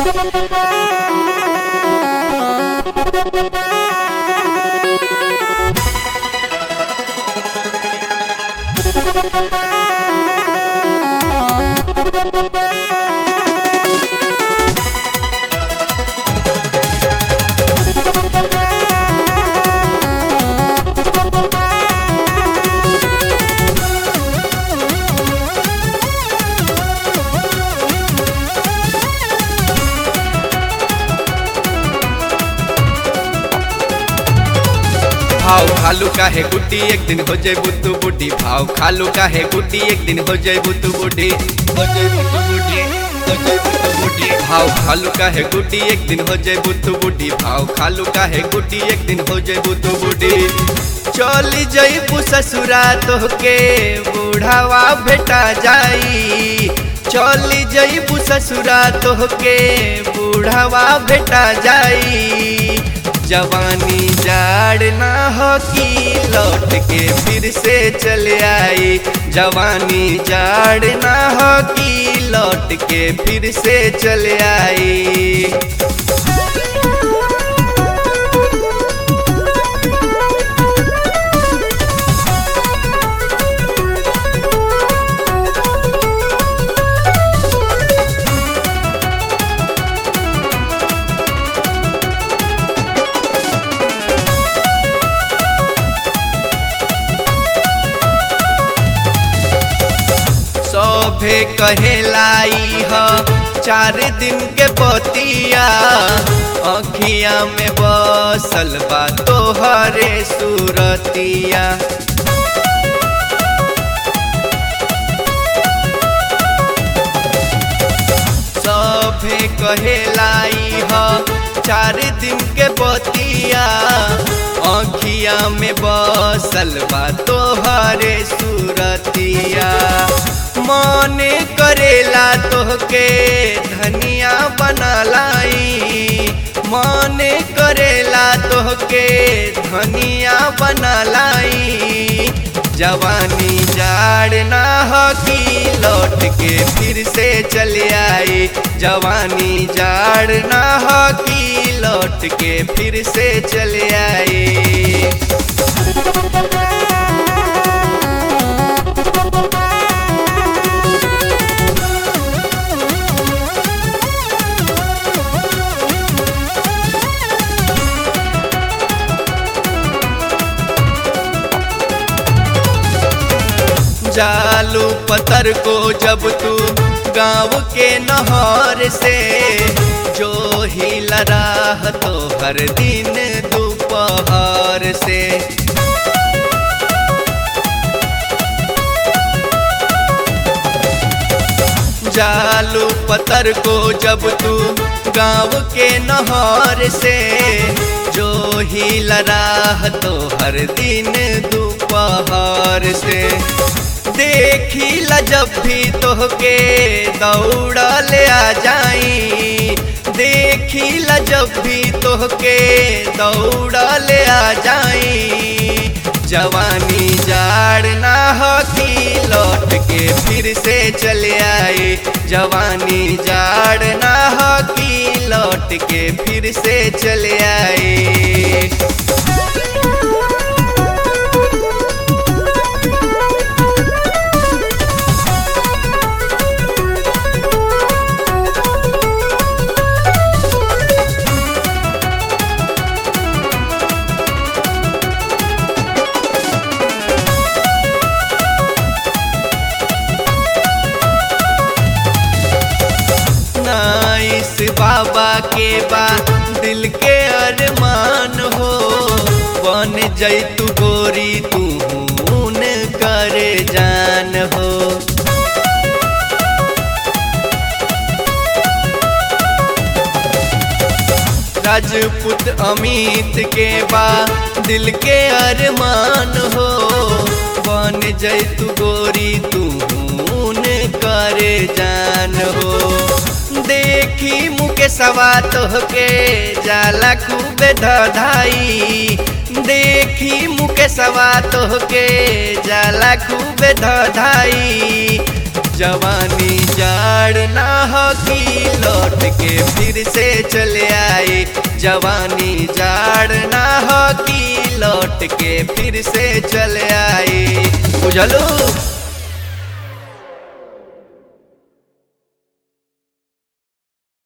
भाव खालू का है गुड्डी एक दिन हो जाए बुद्धू बुड्ढी भाव खालू का है गुड्डी एक दिन हो जाए बुद्धू बुड्ढी हो जाए बुद्धू बुड्ढी हो जाए बुद्धू बुड्ढी भाव खालू का है गुड्डी एक दिन हो जाए बुद्धू बुड्ढी भाव खालू का है गुड्डी एक दिन हो जाए बुद्धू बुड्ढी चली जईबू ससुरा तोहके बूढ़ावा भेटा जाई चली जईबू ससुरा तोहके बूढ़ावा भेटा जाई जवानी जाड़ ना हो कि लौट के फिर से चले आई जवानी जाड़ ना हो कि लौट के फिर से चले आई सभे कहेलाई ह चार दिन के बतिया अखिया में बसल बा तोहरे सूरतिया सभे कहेलाई ह चार दिन के बतिया अखिया में बसल बा तोहरे सूरतिया मने करेला तोहके धनिया बना लाई मने करेला तोहके धनिया बना लाई जवानी जाड़ ना हो कि लौट के फिर से चले आई जवानी जाड़ ना हो कि लौट के फिर से चले आई जालू पत्थर को जब तू गांव के नहर से जो ही लराह तो हर दिन दोपहर से जालू पत्थर को जब तू गांव के नहर से जो ही लराह तो हर दिन दोपहर से देखी ला जब भी तोहके दौड़ा ले आ जाई देखी ला जब भी तोहके दौड़ा ले आ जाई जवानी जाड़ ना हो कि लौट के फिर से चले आई जवानी जाड़ ना हो कि लौट के फिर से चले आई नाइस बाबा के बा दिल के अरमान हो बन जैतु गोरी तू करे जान हो राजपूत अमित के बा दिल के अरमान हो बन जैतु गोरी तू करे जान हो देखी मुके सवा तोहके जाला खूबे धधाई देखी मुके सवा तोहके जाला खूबे धधाई जवानी जाड़ ना हो कि लौट के फिर फिर से चले आई जवानी जाड़ ना हो कि लौट के फिर से चले आई बुझलू